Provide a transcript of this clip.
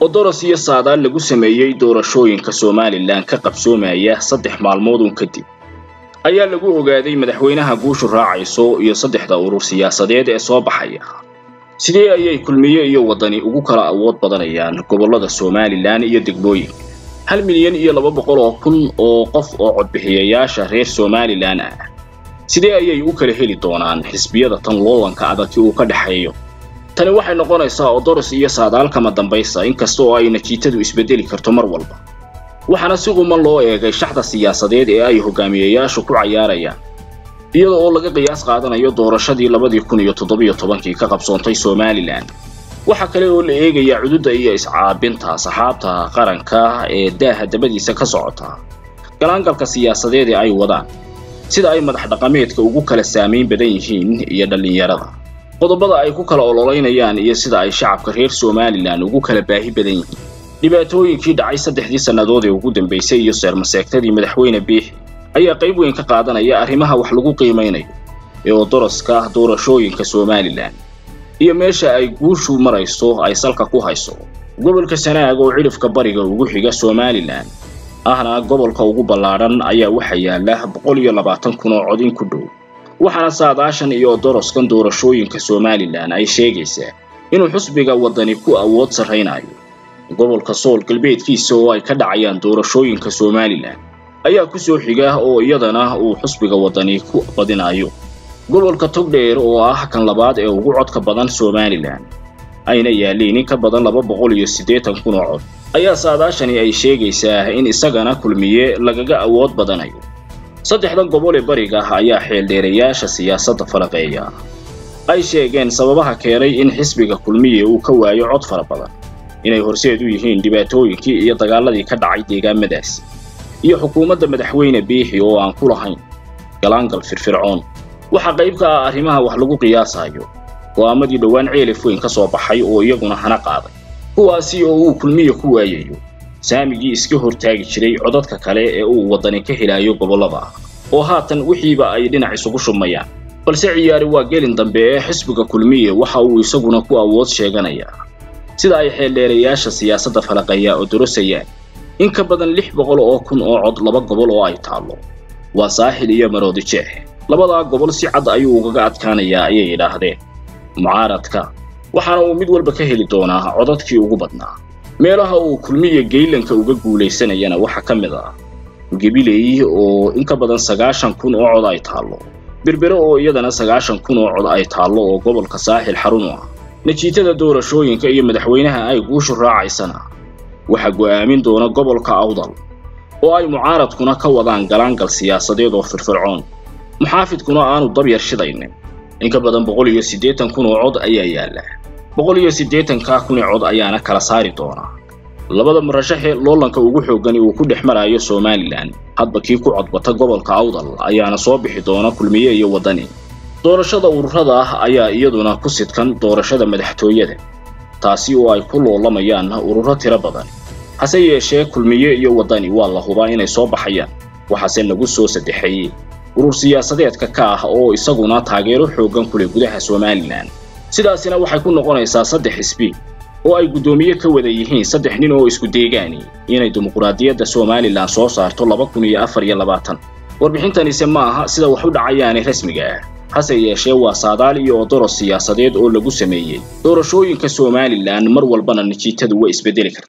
odoros iyo saadaal lagu sameeyey doorashooyinka somalilan ka qabsoomaya saddex maalmood uun kadib ayaa lagu ogaaday madaxweynaha guushu raacayso iyo saddexda urur siyaasadeed ee soo baxaya sidee ayay kulmiye iyo waddani ugu kala awood badanayaan gobollada somalilan iyo degmooyinka hal milyan iyo laba boqol oo kun oo qof oo codbixiyayaasha reer somalilan ah sidee ayay u kala heli doonaan xisbiyada tan loolanka adagi uu ka dhexeeyo tani waxay noqonaysaa odoros iyo saadaalkama dambaysa inkasta oo ay natiijadu isbedeli karto mar walba waxaana si quman loo eegay shaxda siyaasadeed ee ay hogaamiyayaashu ku cayaarayaan iyada oo laga qiyaas qaadanayo doorashadii labadii kun iyo toddobiyo tobankii ka qabsoontay somalilan waxa kale oo la eegayaa cududda iyo iscaabinta saxaabta qaranka ee daaha dabadiisa ka socota galaangalka siyaasadeed ee ay wadaan sida ay madax dhaqameedka ugu kala saamayn badan yihiin iyo dhallinyarada qodobada ay ku kala ololeynayaan iyo sida ay shacabka reer somalilan ugu kala baahi badan yihiin dhibaatooyinkii dhacay saddexdii sannadood ee ugu dambaysay iyo seermaseegtadii madaxweyne biixi ayaa qayb weyn ka qaadanaya arrimaha wax lagu qiimaynayo ee odoroska doorashooyinka somalilan iyo meesha ay guushu marayso ay salka ku hayso gobolka sanaag oo cidhifka bariga ugu xiga somalilan ahna gobolka ugu ballaadhan ayaa waxa yaala boqol iyo labaatan kun oo cod in ku dhow waxaana saadaashan iyo odoroskan doorashooyinka somalilan ay sheegaysaa inuu xusbiga waddani ku awood sarraynayo gobolka sool galbeedkiisa oo ay ka dhacayaan doorashooyinka somalilan ayaa ku soo xiga oo iyadana uu xusbiga waddani ku badinayo gobolka togdheer oo ah kan labaad ee ugu codka badan somalilan ayna yaalliin in ka badan laba boqol iyo siddeetan kun oo cod ayaa saadaashani ay sheegaysaa in isagana kulmiye lagaga awood badanayo saddexdan gobol ee bariga ah ayaa xeeldheerayaasha siyaasadda falaqeeya ay sheegeen sababaha keenay in xisbiga kulmiye uu ka waayo cod fara badan inay horseed u yihiin dhibaatooyinkii iyo dagaaladii ka dhacay deegaamadaasi iyo xukuumadda madaxweyne biixi oo aan ku lahayn galaangal firfircoon waxaa qayb ka ah arrimaha wax lagu qiyaasayo go'aamadii dhowaan ceelif weyn ka soo baxay oo iyaguna hana qaaday kuwaasi oo uu kulmiye ku waayayo saamigii iska hortaagi jiray codadka kale ee uu waddani ka helayo gobollada ah oo haatan wixiiba ay dhinac isugu shubmayaan balse ciyaari waa gelin dambe ee xisbiga kulmiye waxa uu isaguna ku awood sheeganayaa sida ay xeeldheerayaasha siyaasadda falaqeeya oo dorosayaan in ka badan lix boqol oo kun oo cod laba gobol oo ay taallo waa saaxil iyo maroodi jeex labadaa gobol si cad ayuu ugaga adkaanayaa ayay yidhaahdeen mucaaradka waxaana uu mid walba ka heli doonaa codadkii ugu badnaa meelaha uu kulmiya geylanka uga guulaysanayana waxaa ka mid ah gebiley oo in ka badan sagaashan kun oo cod ay taallo berbere oo iyadana sagaashan kun oo cod ay taallo oo gobolka saaxil xarun u ah natiijada doorashooyinka iyo madaxweynaha ay guushu raacaysana waxaa go'aamin doona gobolka awdal oo ay mucaaradkuna ka wadaan galaangal siyaasadeed oo firfircoon muxaafidkuna aanu dabyar shidaynin in ka badan boqol iyo siddeetan kun oo cod ayaa yaalla boqol iyo siddeetankaa kun ee cod ayaana kala saari doonaa labada murashaxee loolanka ugu xooggani uu ku dhex marayo somalilan hadba kii ku codbata gobolka awdal ayaana soo bixi doona kulmiye iyo waddani doorashada ururada ah ayaa iyaduna ku sidkan doorashada madaxtooyada taasi oo ay ku loolamayaan ururo tiro badan hase yeeshee kulmiye iyo waddani waa la hubaa inay soo baxayaan waxaase lagu soo saddexeeyey urur siyaasadeedka ka ah oo isaguna taageero xooggan ku leh gudaha somalilan sidaasina waxay ku noqonaysaa saddex xisbi oo ay guddoomiye ka wada yihiin saddex nin oo isku deegaani inay dimuqraadiyadda somalilan soo saarto laba kun iyo afar iyo labaatan warbixintanise ma aha sida wax u dhacayaane rasmiga ah hase yeeshee waa saadaal iyo odoros siyaasadeed oo lagu sameeyey doorashooyinka somalilan mar walbana natiijadu way isbedeli karta